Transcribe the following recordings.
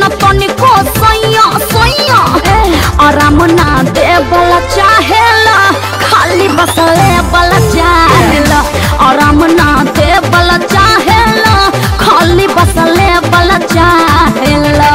न तनिको सैया सैया आराम ना दे बला चाहेला खाली बस ले बला चाहेला आराम ना दे बला चाहेला खाली बस ले बला चाहेला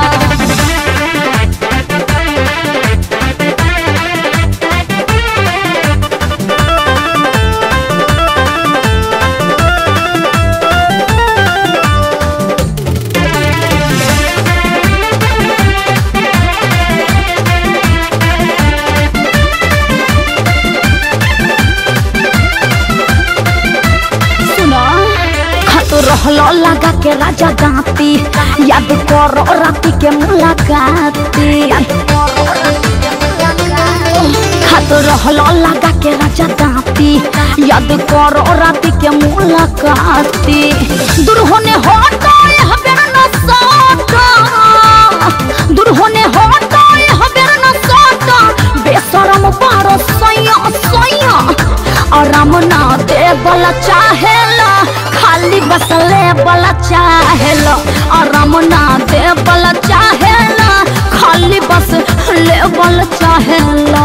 सुनो खातो रहलो लगा के राजा दांती याद करो राती के मुलाकाती खातो रहलो लगा के राजा दांती याद करो राती के मुलाकाती दूर होने हटो हबेर न सटो दूर होने हटो हबेर न सटो बेशरम बारो सैया सैया आराम ना दे बला चाहेला खाली बस ले बला चाहेला आराम ना दे बला चाहेला खाली बस ले बला चाहेला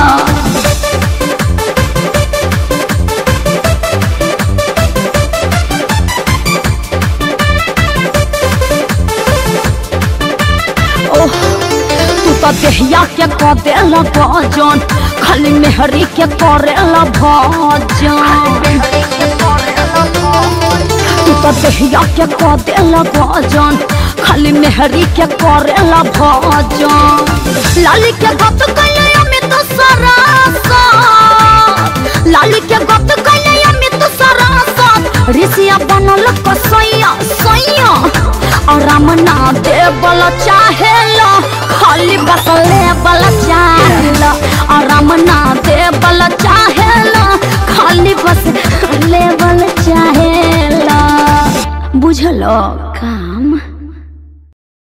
ओह तू तो देहिया के क देला भजन खाली मेहरी के करेला भजन तू तो देहिया के क देला भजन खाली मेहरी के करेला भजन लाली के गत कैले अमित सरासा लाली के गत कैले अमित सरासा ऋषिया बनल कसैया सैया आराम ना दे बल चाहेला खाली बस ले बल चाहेला आराम ना दे बल चाहेला खाली बस ले बल चाहेला बुझलो का